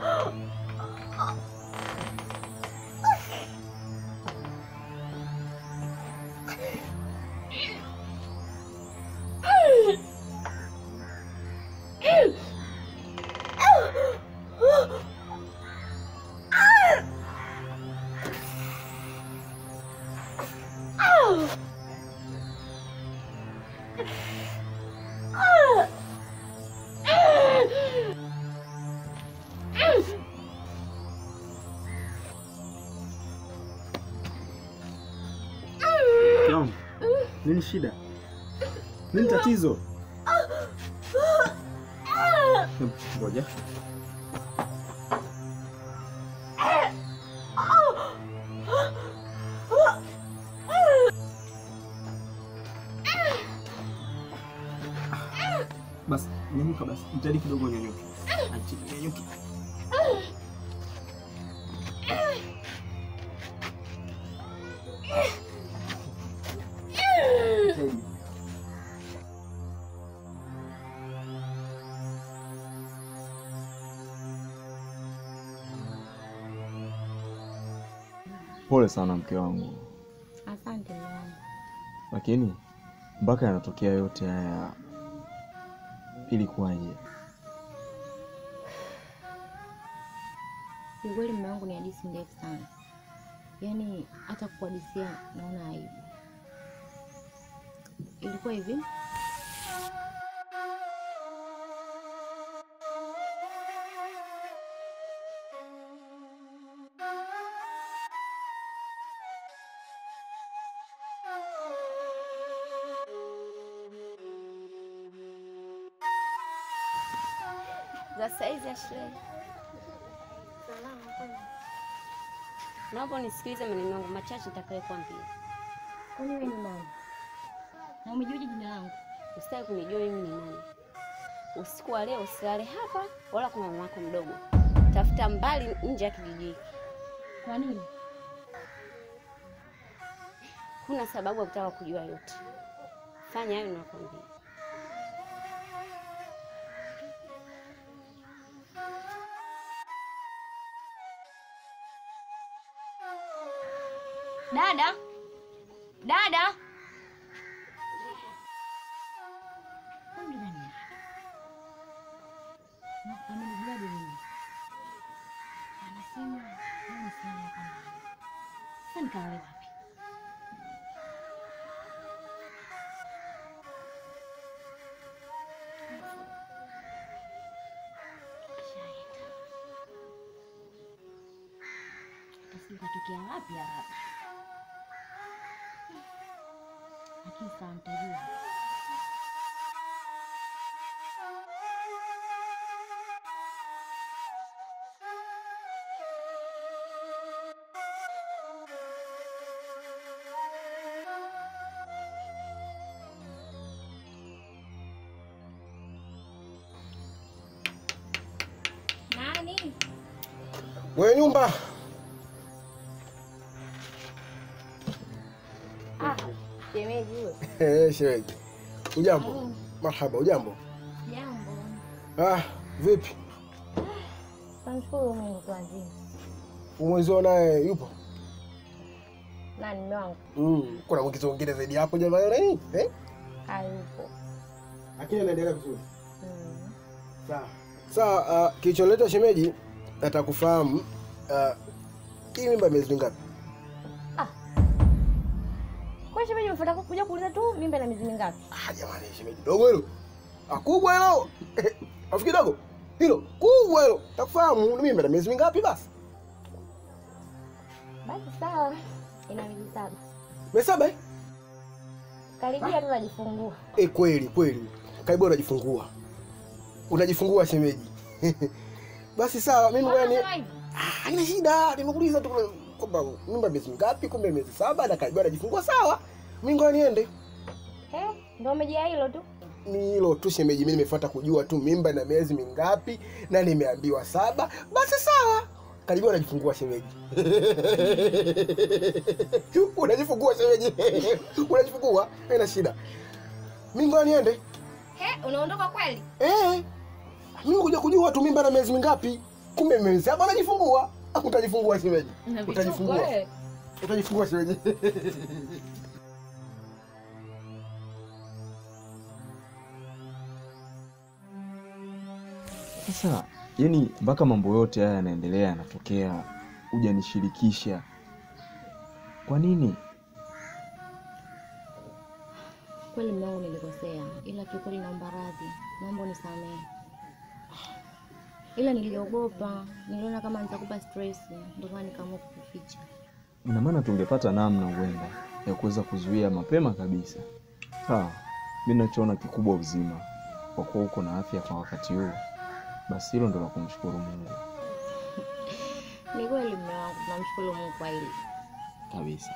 Naam. Nini shida? Nini tatizo? Hebu, Ngoja. Basi nyanyuka basi, jitahidi kidogo nyanyuke. Achi nyanyuke. Jitahidi. Pole sana mke wangu, Asante mume wangu. lakini mpaka yanatokea yote haya ilikuwaje? Kiukweli mume wangu ni hadithi ndefu sana, yaani hata kukuhadithia naona aibu. Ilikuwa hivi, za saizi ya shule. Naomba unisikilize maneno yangu machache nitakayokuambia. kwani wewe ni nani na umejuaje jina langu? Usitaki kunijua mimi ni nani. Usiku wa leo usilale hapa wala kwa mama yako mdogo. Tafuta mbali nje ya kijiji hiki. Kwa nini? Kuna sababu ya kutaka kujua yote. Fanya hayo nakwambia. Dada, dada, Huyu nani? Na amenijuaje mimi? Anasema wewe ni fulani hapa ndani. Sasa nikalale wapi? Ashaenda. Sasa katokea wapi hapa? Lakini sawa nitajua. Nani? Mwenye nyumba Ah, shemeji huyo. Eh, shemeji. Ujambo? Marhaba, ujambo? Jambo. Ah, vipi? Namshukuru Mungu kwa nzima. Umwezio naye yupo? Nani mume wangu? Mm, kuna mwigizo mwingine zaidi hapo jamani eh? Hayupo. Lakini anaendelea vizuri. Mm. Sawa. Sawa, uh, kilichonileta shemeji nataka kufahamu uh, hii mimba miezi mingapi? Kwa shemeji umefuata kuja kuuliza tu mimba na miezi mingapi? Ah, jamani shemeji dogo hilo. Ah, kubwa hilo. Afikiri dogo. Hilo kubwa hilo. Takufahamu ni mimba na miezi mingapi basi? Basi sawa. Ina miezi saba. Miezi saba eh? Karibia tu najifungua. Eh, kweli kweli. Karibu unajifungua. Unajifungua shemeji. Basi sawa, mimi ngoja ni Mbona hivi? Ah, haina shida. Nimekuuliza tu kwamba mimba miezi mingapi, kumbe miezi saba na karibia unajifungua sawa. Mimi ngoja niende. Eh, ndio umejia hilo tu. Ni hilo tu shemeji, mimi nimefuata kujua tu mimba na miezi mingapi na nimeambiwa saba. Basi sawa. Karibia unajifungua shemeji. unajifungua shemeji. unajifungua, haina shida. Mimi ngoja niende. Eh, unaondoka kweli? Eh. Mimi kuja kujua tu mimba na miezi mingapi. kumbe miezi saba unajifungua utajifungua shemeji Na vituko, utajifungua eh. utajifungua shemeji Sasa yani, mpaka mambo yote haya yanaendelea yanatokea, hujanishirikisha kwa nini? Kweli mume wangu nilikosea, ila kiukweli naomba radhi, naomba unisamehe. Ila niliogopa, niliona kama nitakupa stress, ndio maana nikaamua kukuficha. Ina maana tungepata namna huenda ya kuweza kuzuia mapema kabisa. Sawa, mi nachoona kikubwa uzima, kwa kuwa uko na afya kwa wakati huu, basi hilo ndo la kumshukuru Mungu Ni kweli mume wangu, tunamshukuru Mungu kwa hili. kabisa.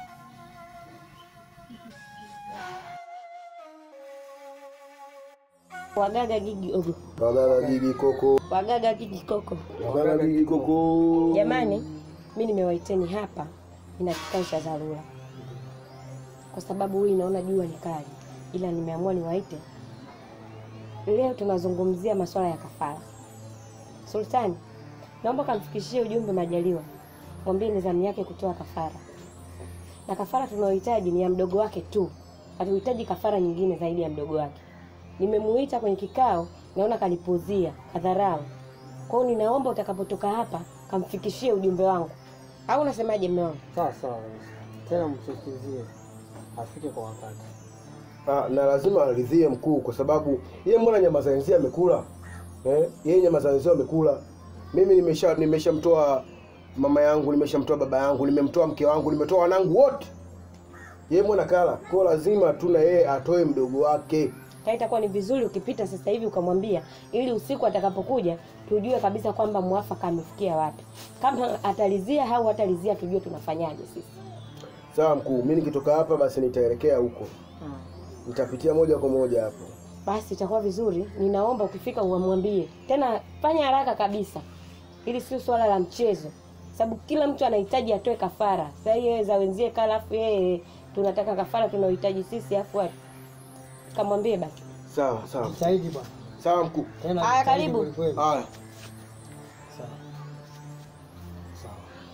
Wagaga gigi ogo, wagaga gigi koko wagaga gigi koko. wagaga gigi koko Jamani, mi nimewaiteni hapa, nina kikao cha dharura kwa sababu hii naona jua ni kali, ila nimeamua niwaite leo. Tunazungumzia masuala ya kafara. Sultani, naomba kamfikishie ujumbe Majaliwa, mwambie ni zamu yake kutoa kafara, na kafara tunayohitaji ni ya mdogo wake tu, hatuhitaji kafara nyingine zaidi ya mdogo wake. Nimemuita kwenye kikao, naona kanipuzia kadharau. Kwa hiyo ninaomba utakapotoka hapa kamfikishie ujumbe wangu, au unasemaje mume wangu? Sawa sawa, tena msisitizie afike kwa wakati. Ah, na lazima aridhie mkuu kwa sababu yeye mbona nyama za wenzia amekula eh? Yeye nyama za wenzia amekula. Mimi nimesha nimeshamtoa mama yangu, nimeshamtoa baba yangu, nimemtoa mke wangu, nimetoa wanangu wote. Yeye mbona kala? Kwa lazima tu na yeye atoe mdogo wake. Kwa itakuwa ni vizuri ukipita sasa hivi ukamwambia, ili usiku atakapokuja tujue kabisa kwamba mwafaka amefikia wapi, kama atalizia au hatalizia, tujue tunafanyaje sisi. Sawa mkuu, mimi nikitoka hapa basi nitaelekea huko. Nitapitia moja kwa moja hapo. Basi itakuwa vizuri, ninaomba ukifika uwamwambie tena, fanya haraka kabisa, ili sio swala la mchezo, sababu kila mtu anahitaji atoe kafara. Sasa yeye za wenzie kala, afu yeye tunataka kafara tunaohitaji sisi, afu ati- kamwambie basi. Sawa, sawa. Jitahidi bwana. Sawa mkuu. Tena Haya, jitahidi karibu. kweli kweli. Haya. Sawa. Sawa.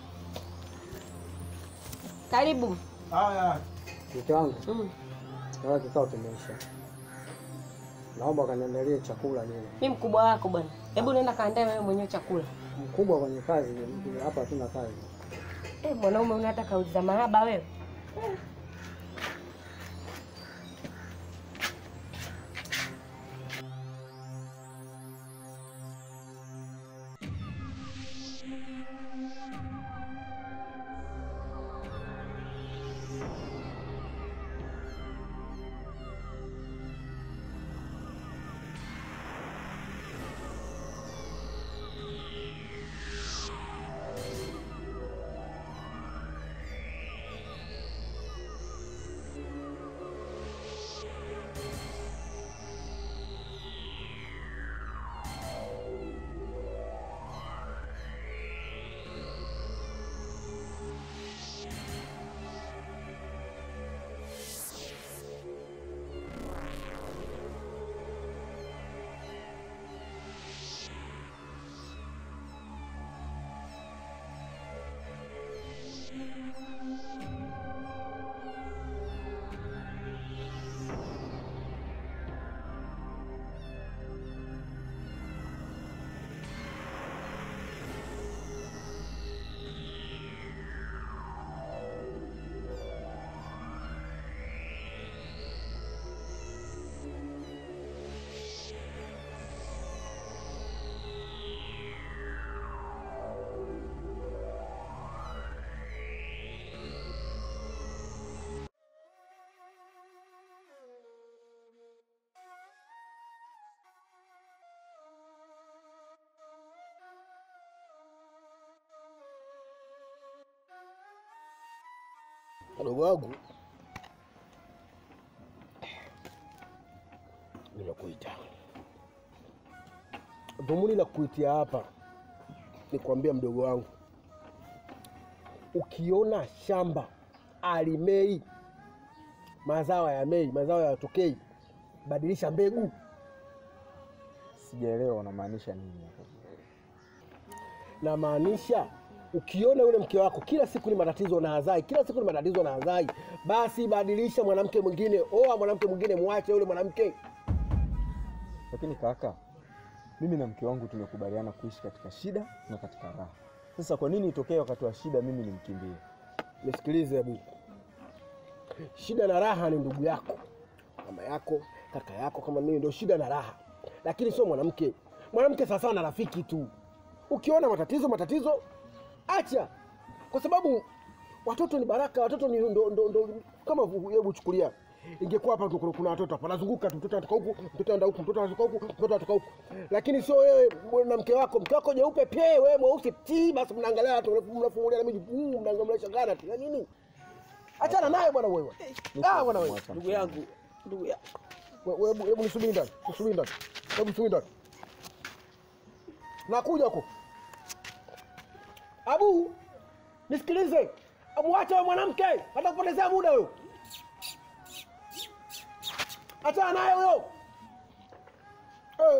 Karibu. Haya. Mke wangu, Mm. naona kikao kimeisha. Naomba kaniandalie chakula nini. Mi mkubwa wako bwana, hebu nenda kaandae wewe mwenyewe chakula. Mkubwa kwenye kazi, ni- hapa hatuna kazi. Eh, mwanaume unataka kauli za mahaba wewe. Mdogo wangu, nimekuita. Dhumuni la kuitia hapa ni kuambia mdogo wangu, ukiona shamba alimei mazao ya mei, mazao yatokei, badilisha mbegu. Sijaelewa unamaanisha nini hapo. namaanisha ukiona yule mke wako kila siku ni matatizo na hazai, kila siku ni matatizo na hazai, basi badilisha mwanamke mwingine, oa mwanamke mwingine, mwache yule mwanamke. Lakini kaka, mimi na mke wangu tumekubaliana kuishi katika shida na katika raha. Sasa kwa nini itokee wakati wa shida mimi nimkimbie? Nisikilize hebu, shida na raha ni ndugu yako, mama yako, kaka yako, kama mimi, ndio shida na raha, lakini sio mwanamke. Mwanamke sawasawa na rafiki tu. Ukiona matatizo matatizo, acha, kwa sababu watoto ni baraka. Watoto ni ndo, ndo, ndo, kama hebu chukulia ingekuwa hapa tu kuna watoto hapa wanazunguka tu, mtoto anatoka huku, mtoto anaenda huku, mtoto anatoka huku, mtoto anatoka huku, lakini sio wewe na mke wako, mke wako jeupe pie, wewe mweusi ti, basi mnaangalia watu mnafungulia na miji, mm, mnaangalia shangana tu ya nini? Achana naye bwana wewe. Ah bwana wewe. Ndugu yangu, ndugu yangu. Wewe hebu hebu nisubiri ndani. Nisubiri ndani. Hebu nisubiri ndani. Nakuja huko. Abu, nisikilize. Mwache wewe mwanamke, hata kupotezea muda wewe. Achana naye huyo. Eh.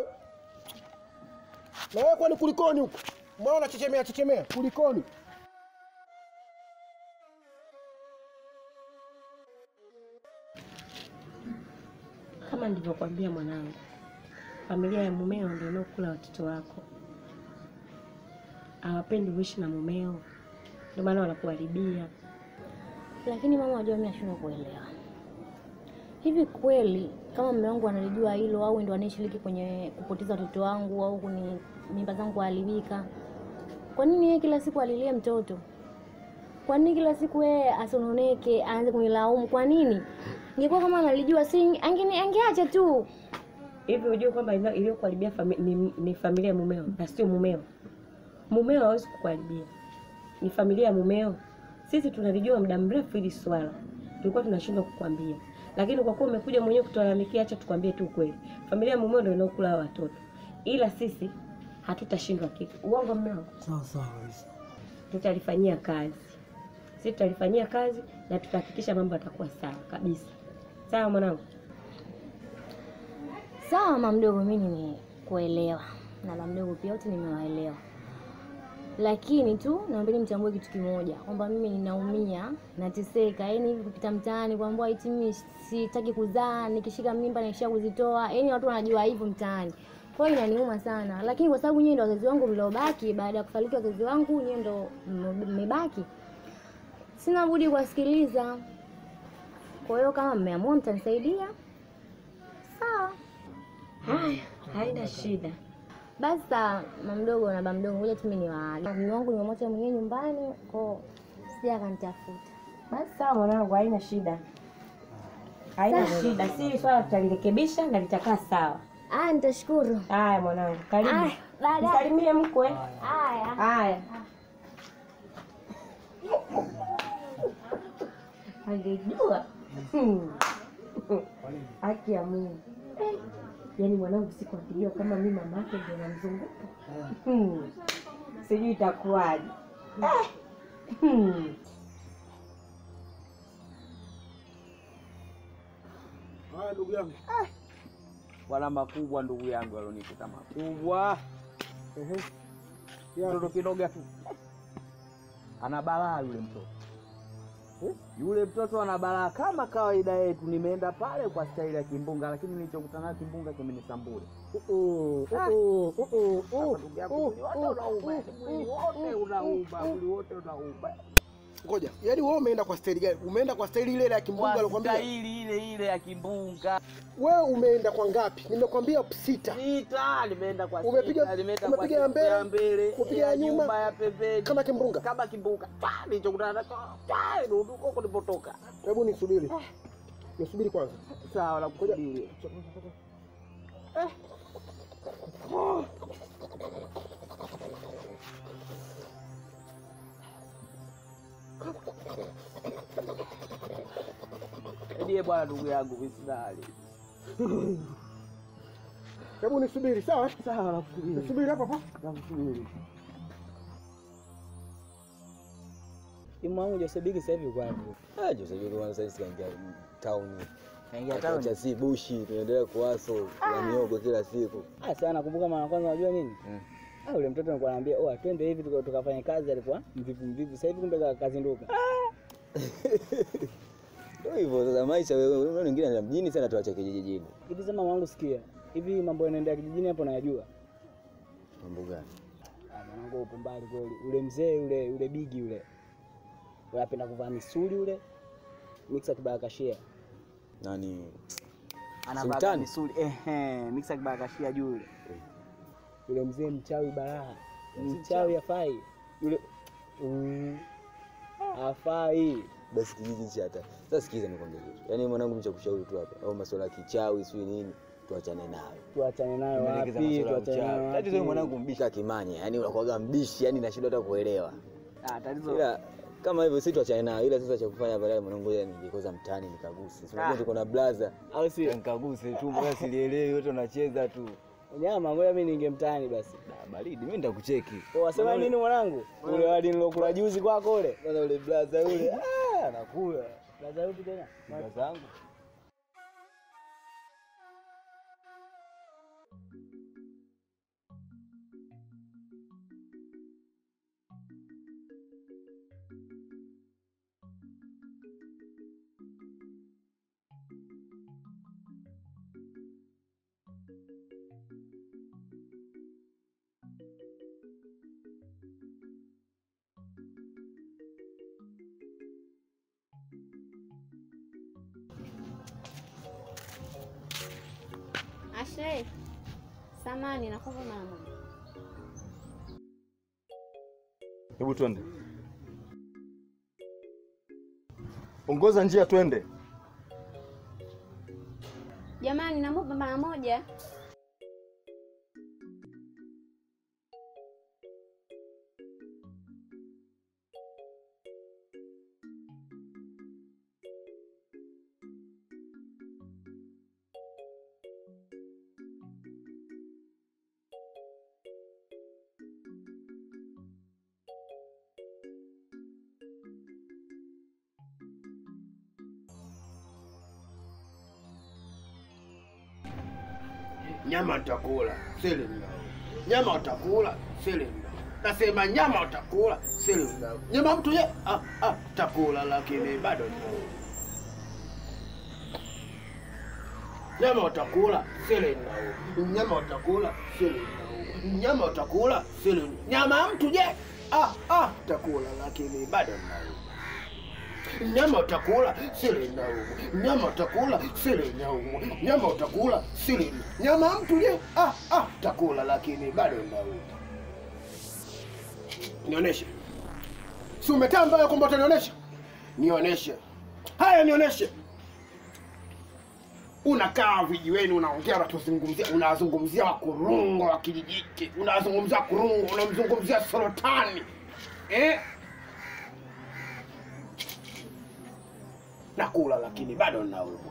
Na wewe kwani kulikoni huko? Mbona unachechemea chechemea? Kulikoni? Kama nilivyokuambia mwanangu, familia ya mumeo ndio inaokula watoto wako. Hawapendi uishi na mumeo, ndio maana wanakuharibia. Lakini mama, wajua mimi nashindwa kuelewa. Hivi kweli kama mume wangu analijua hilo au ndo anayeshiriki kwenye kupoteza watoto wangu au kuni mimba zangu kuharibika, kwa nini yeye kila siku alilie mtoto? Kwa nini kila siku yeye asononeke, aanze kunilaumu? Kwa nini? Ingekuwa kama analijua, si angeni angeacha tu. Hivi unajua kwamba ina- iliyokuharibia fami, ni, ni familia ya mumeo na sio mumeo. Mumeo hawezi kukuharibia, ni familia ya mumeo. Sisi tunalijua muda mrefu hili swala, tulikuwa tunashindwa kukwambia, lakini kwa kuwa umekuja mwenyewe kutulalamikia, acha tukwambie tu ukweli. Familia ya mumeo ndio inaokula hao watoto, ila sisi hatutashindwa kitu. Uongo mmeo, Sawa sawa kabisa. tutalifanyia kazi, sisi tutalifanyia kazi na tutahakikisha mambo yatakuwa sawa kabisa. Sawa mwanangu? Sawa mama mdogo, mimi nimekuelewa na la mdogo pia, wote nimewaelewa, lakini tu naombeni mtambue kitu kimoja, kwamba mimi ninaumia, nateseka. Yani hivi kupita mtaani kwamba eti mimi sitaki kuzaa, nikishika mimba naishia kuzitoa, yani watu wanajua hivyo mtaani. Kwa hiyo inaniuma sana, lakini kwa sababu nyinyi ndio wazazi wangu mliobaki, baada ya kufariki wazazi wangu, nyinyi ndio mmebaki, sina budi kuwasikiliza. Kwa hiyo kama mmeamua mtanisaidia, sawa. Haya, haina shida. Basi sawa, mama mdogo na baba mdogo, ngoja tu mimi niwaage. Mume wangu nimemwacha mwenyewe nyumbani, kwa sija akanitafuta. Basi sawa mwanangu, haina shida, haina shida. Si swala tutalirekebisha na litakaa sawa. Ah, nitashukuru. Haya mwanangu, karibu. Aya, baadaye. Msalimie mkwe. Haya. Haya. Angejua Hmm. haki ya Mungu. Eh, Yaani mwanangu siku akijua kama mimi mama yake ndio namzunguka, Hmm. sijui itakuwaje. Eh. Hmm. Haya ndugu yangu. Wala makubwa ndugu yangu alionikuta makubwa. Ehe. Mtoto kidoga tu ana balaa yule mtoto Eh, yule mtoto ana balaa kama kawaida yetu. Nimeenda pale kwa staili ya kimbunga, lakini nilichokutana nayo kimbunga kimenisambura. Hapa ndugu yangu, mwili wote unauma, mwili wote unauma, mwili wote unauma. Ngoja, yaani wewe umeenda kwa staili gani? Umeenda kwa staili ile ile ya kimbunga Kwa alikwambia? staili ile ile ya kimbunga. Wewe umeenda kwa ngapi? Nimekwambia sita. Sita, nimeenda kwa Umepiga- sita, nimeenda kwa umepiga ya sita ya mbele, mbele, umepiga ya nyuma, nyuma ya pembeni, kama kimbunga. kama kimbunga. Pa, nilichokutana nacho, pa, ndio huko nilipotoka. Hebu nisubiri. Nisubiri kwanza. Sawa, nakusubiri. Ndiye bwana, ndugu yangu, misidali. Hebu nisubiri, sawa? Sawa, nakusubiri, Nisubiri hapa hapa. nakusubiri. Timu wangu Josebiki sasa hivi kwa hapo. Ah, Josebiki kwanza sasa hivi kaingia town. Kaingia Town town. cha si bushi tunaendelea kuwaso na miogo kila siku. Ah, sana nakumbuka mara kwanza unajua nini? Mm. Ah, ule mtoto alikuwa anambia, "Oh, twende hivi tuka- tukafanye kazi." Alikuwa mvivu mvivu. Sasa hivi kumbe ka- kazinduka. Ndio hivyo sasa maisha wewe unaona wengine anaenda mjini sana tuache kijijini. Hivi sema mwanangu, sikia. Hivi mambo yanaendelea kijijini hapo nayajua. Mambo gani? Ah, mwanangu upo mbali kweli. Ule mzee ule ule bigi ule. Ule apenda kuvaa misuli ule. Mixa kibarakashia. Nani? Anavaa Sultani? misuli. Ehe, mixa kibarakashia juu yule. Yule mzee mchawi balaa. Mchawi afai. Yule Mm. afai. Basi kijiji cha hata. Sasa sikiza nikwambie kitu. Yaani mwanangu mimi cha kushauri tu hapa. Au masuala ya kichawi sio nini? Tuachane nayo. Tuachane nayo Tumeelekeza wapi? masuala ya Tuachane nayo uchawi. wapi? Tatizo wewe mwanangu mbisha kimanya. Yaani unakuwaga mbishi, yaani nashindwa hata kuelewa. Ah, tatizo. Ila kama hivyo si tuachane nayo. Ila sasa cha kufanya baadaye mwanangu ngoja ningikoza mtaani nikaguse. Si unajua Ah. tuko na blaza. Au si? Nikaguse tu mbona silielewi wote wanacheza tu. Nyama, ngoja mimi ninge mtaani basi. Da, baridi mimi nitakucheki. Kwa wasema nini mwanangu? Ule wali nilokula juzi kwako ule. Kwanza ule blaza ule. Ah, anakula. Blaza upi tena? Blaza yangu. Ashe, samani nakupa mara moja. Hebu twende, ongoza njia, twende. Jamani, namupa mara moja. Nyama utakula sili mnao, nyama utakula sili mnao, nasema nyama utakula sili mnao. Nyama mtu ye ah, ah, takula lakini bado mnao. Nyama utakula sili mnao, nyama utakula sili mnao, nyama utakula sili mnao. Nyama mtu je ah, ah, takula lakini bado mnao. Nyama utakula sili naumu, nyama utakula sili naumu, nyama utakula sili nyama mtu je ah, ah, takula lakini bado naumu. Nionyeshe, si umetamba ya kwamba utanionyesha? Nionyeshe, haya nionyeshe. Unakaa vijiweni, unaongea, unatuzungumzia, unazungumzia wakurungo wa kijijiki, unazungumzia kurungo, unamzungumzia Sultani eh? nakula lakini bado naumwa.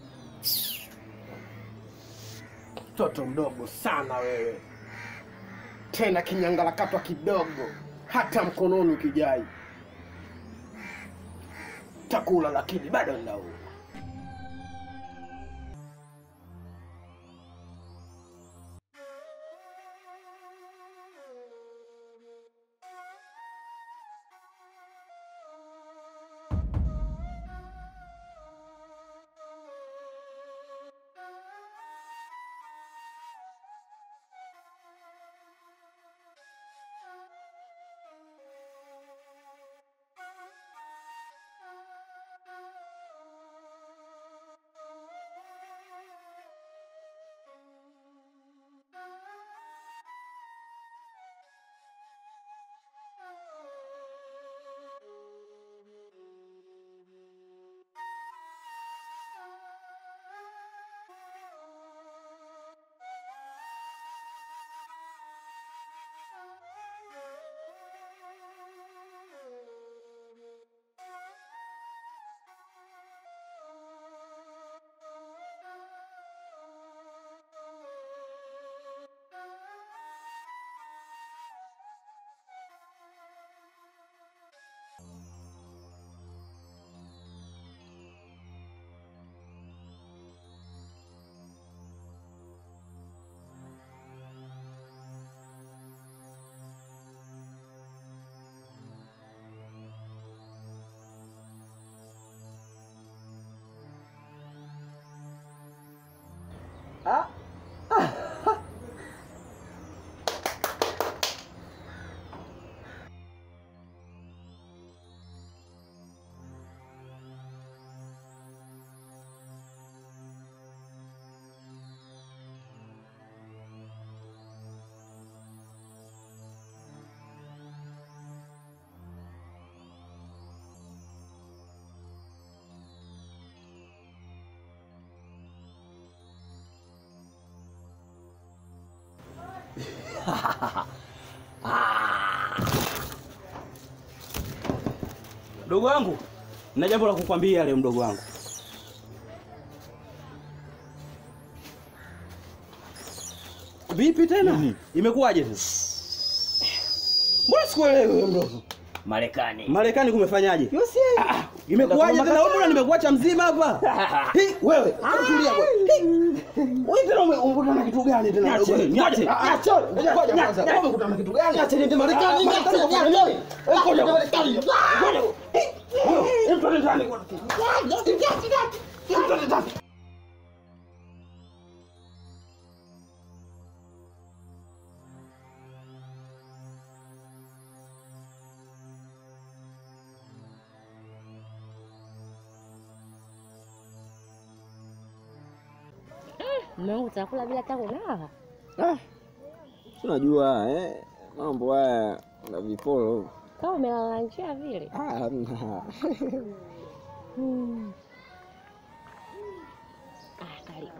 Mtoto mdogo sana wewe, tena kinyangalakatwa kidogo, hata mkononi ukijai. Takula lakini bado naumwa. Mdogo wangu, na jambo la kukwambia leo mdogo wangu. Vipi tena? Imekuwaje tena? Mbona sikuelewi wewe mdogo? Marekani. Marekani kumefanyaje? Ah, ah, Imekuwaje tena? Wewe mbona nimekuacha mzima hapa? Hii wewe, hebu tulia wewe. Hii. Wewe tena ume- umekutana na kitu gani tena? Niache, mdogo? niache, Ah, ah, niache. ngoja Niache, kwanza. niache. Wewe umekutana na kitu gani? Niache, niende Marekani, Ah, niache, Marekani, niache. Marekani. Eh, ngoja. Ngoja. Hii. Wewe, mtu ndani kwa. Mtu ndani. Mume wangu utakula bila hata kunawa. Unajua eh, mambo haya na viporo Kama umelala njia vile. ah, hamna. Hmm. Ah, karibu.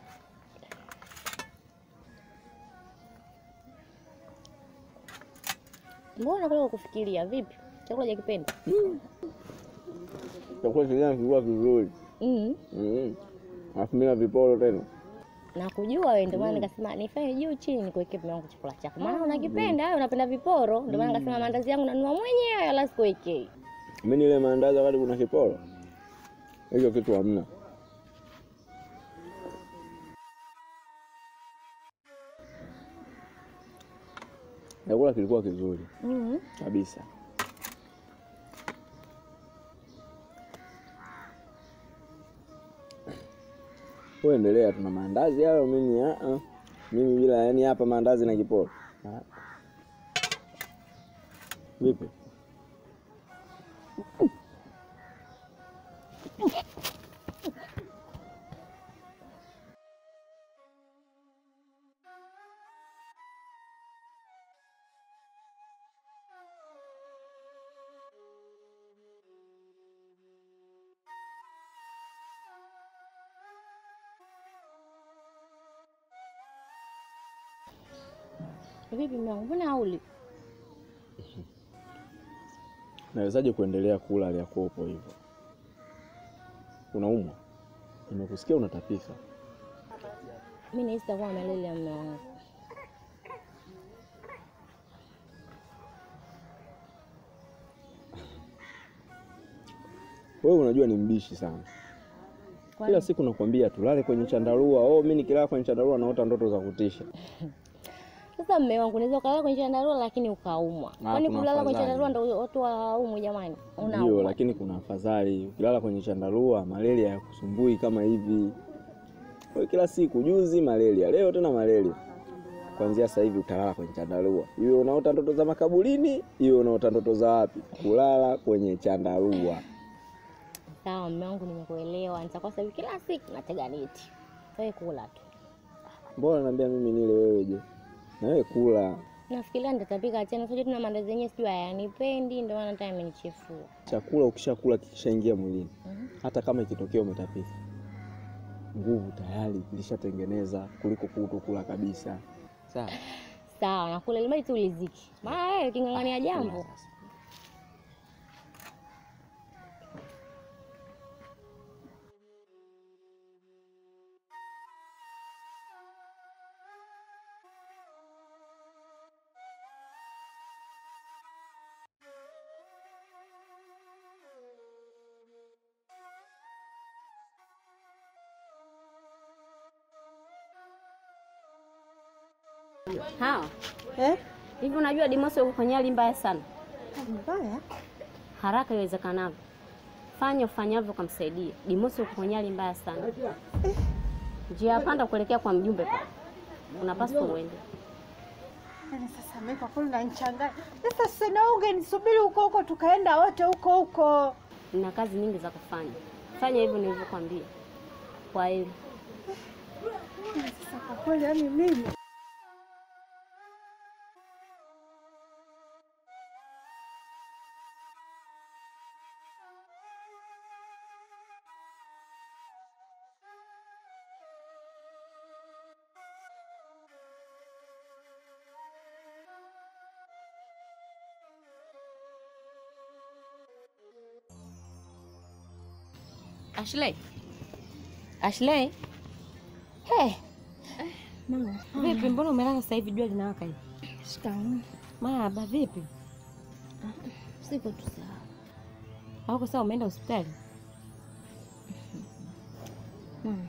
Mbona kule kufikiria vipi? Chakula cha kipenda? Chakula chenyewe kilikuwa kizuri Mm. Mm. alafu mimi na viporo tena Na kujua wewe ndio maana nikasema nifanye juu chini nikuwekee mume wangu chakula chako. Maana unakipenda wewe unapenda viporo, ndio maana nikasema maandazi yangu nanunua mwenyewe wala sikuwekei. mimi nile maandazi wakati kuna kiporo hicho kitu hamna chakula kilikuwa kizuri Mm. kabisa wewe endelea tuna maandazi hayo mimi ah, ah. mimi bila yani hapa maandazi na kiporo Ah. vipi Vipi mume wangu? Mbona hauli? nawezaje kuendelea kula aliyakuwa upo hivyo unaumwa nimekusikia unatapika Mimi nahisi takuwa malaria ya mume wangu. wewe unajua ni mbishi sana Kwani? kila siku nakwambia tulale kwenye chandarua oh mi nikilala kwenye chandarua naota ndoto za kutisha Sasa mume wangu unaweza ukalala kwenye chandarua lakini ukaumwa. Kwani kuna kulala kwenye afadhali. chandarua ndio watu hawaumwi jamani? ndio Unaumwa. lakini kuna afadhali ukilala kwenye chandarua malaria yakusumbui kama hivi Wewe kila siku juzi malaria leo tena malaria kuanzia sasa hivi utalala kwenye chandarua iwe unaota ndoto za makaburini iwe unaota ndoto za wapi kulala kwenye chandarua Sawa mume wangu, nimekuelewa. Nitakuwa sasa hivi kila siku natega neti. Wewe kula tu. mbona naambia mimi nile wewe je na wewe kula Nafikiria nitatapika tena. Sasa tuna maandazi yenyewe sijui hayanipendi ndio maana hata amenichefua. chakula ukishakula kikishaingia mwilini hata kama ikitokea umetapika nguvu tayari ilishatengeneza kuliko kutokula kabisa sawa Sawa, nakula ili mradi tu uliziki. Maana wewe uking'ang'ania jambo. Hawa. Eh? Hivi unajua Dimosi yuko kwenye hali mbaya sana. Mbaya? Haraka iwezekanavyo. Fanya ufanyavyo kumsaidia. Dimosi yuko kwenye hali mbaya sana. njia ya panda kuelekea kwa mjumbe pale, unapaswa uende. Yaani sasa mimi kwa kweli unanichanganya. Sasa sasa na ungenisubiri huko huko tukaenda wote huko huko. Nina kazi nyingi za kufanya, fanya hivyo nilivyokwambia. Kwa hili Sasa kwa kweli yani mimi Ashley. Ashley. Hey. Mama, Vipi, mbona umelala sasa hivi jua linawaka hivi? shikamoo. Maba, vipi? Siko tu sawa. Hauko sawa, umeenda hospitali? Mama.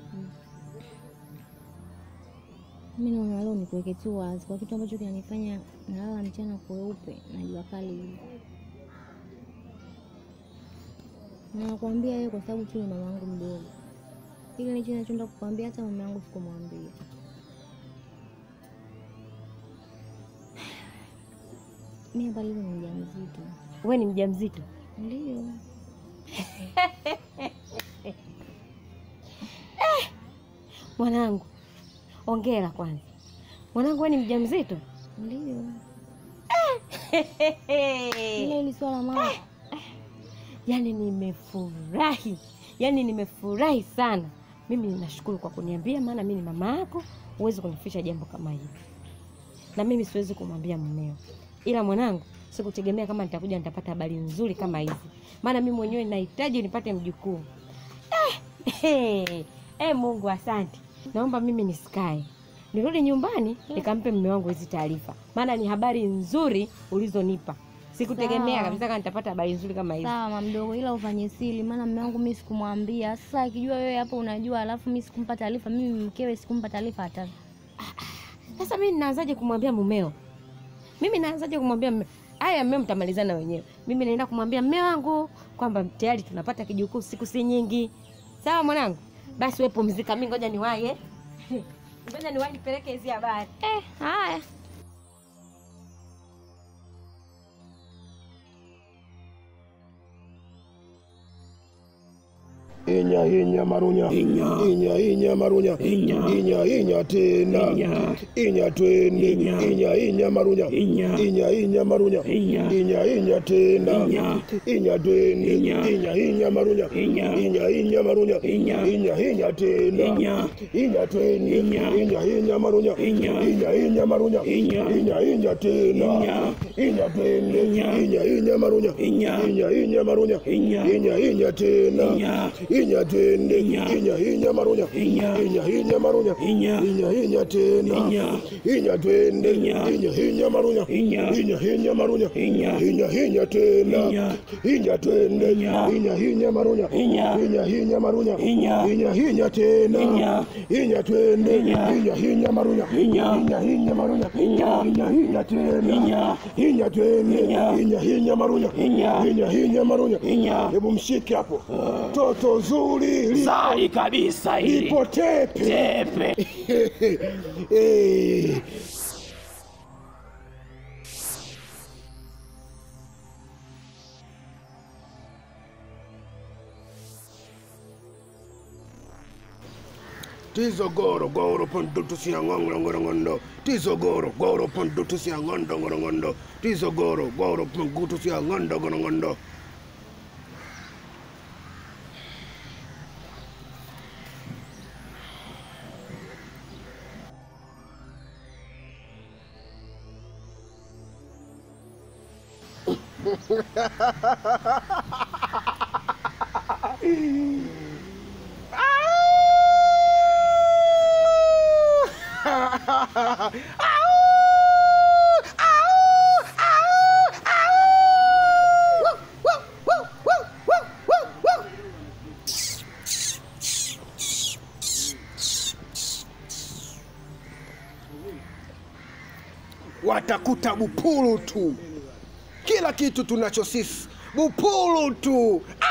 Mimi naona leo nikuweke tu wazi kwa kitu ambacho kinanifanya nalala mchana kweupe na jua kali hivi. Na nakwambia hiyo kwa sababu tu ni mama yangu mdogo. Ile nicho nachoenda kukwambia hata mama yangu sikumwambia. Mimi hapa leo ni mjamzito. Wewe ni mjamzito? Ndio. Mwanangu, ongera kwanza. Mwanangu, wewe ni mjamzito? Ndio. Ile hili swala mama. Yaani nimefurahi, yaani nimefurahi sana. Mimi ninashukuru kwa kuniambia, maana mimi ni mama yako, huwezi kunificha jambo kama hili, na mimi siwezi kumwambia mumeo. Ila mwanangu, sikutegemea kama nitakuja nitapata habari nzuri kama hizi, maana mimi mwenyewe nahitaji nipate mjukuu. Eh, eh, eh, Mungu asante. Naomba mimi nisikae nirudi nyumbani nikampe mume wangu hizi taarifa, maana ni habari nzuri ulizonipa. Sikutegemea Sawa. kabisa kama nitapata habari nzuri kama hizi. Sawa mama mdogo, ila ufanye siri, maana mume wangu mimi sikumwambia. Sasa akijua wewe hapo unajua, alafu mimi sikumpa taarifa, mimi mkewe sikumpa taarifa hata. Sasa mimi ninaanzaje kumwambia mumeo? Mimi naanzaje kumwambia mume? Haya, mmeo mtamalizana wenyewe. Mimi naenda kumwambia mme wangu kwamba tayari tunapata kijukuu, siku si nyingi. Sawa mwanangu, basi wewe pumzika, mimi ngoja niwahi eh. Ngoja niwahi nipeleke hizi habari. Eh, haya. Inya inya marunya inya inya inya marunya inya inya inya tena inya twende inya inya marunya inya inya inya marunya inya inya inya tena inya twende inya inya marunya inya inya inya marunya inya inya inya tena inya twende inya inya marunya inya inya inya marunya inya inya inya tena inya twende inya inya marunya inya inya inya marunya inya inya inya tena inya twende inya inya marunya inya inya inya marunya inya inya inya tena inya twende inya inya marunya inya inya inya marunya inya inya inya tena inya twende inya inya marunya inya inya inya marunya inya inya inya tena inya twende inya inya marunya inya inya inya marunya inya inya inya tena inya twende inya inya marunya inya inya inya marunya hebu mshike hapo toto zuri lipo- Zari kabisa hili. lipo tepe Tepe. Eh. Tizo goro goro pondutu sia ngongro ngoro ngondo Tizo goro goro pondutu sia ngondo ngoro ngondo Tizo goro goro pondutu sia ngondo ngoro ngondo watakuta bupulu tu, kila kitu tunacho sisi bupulu tu.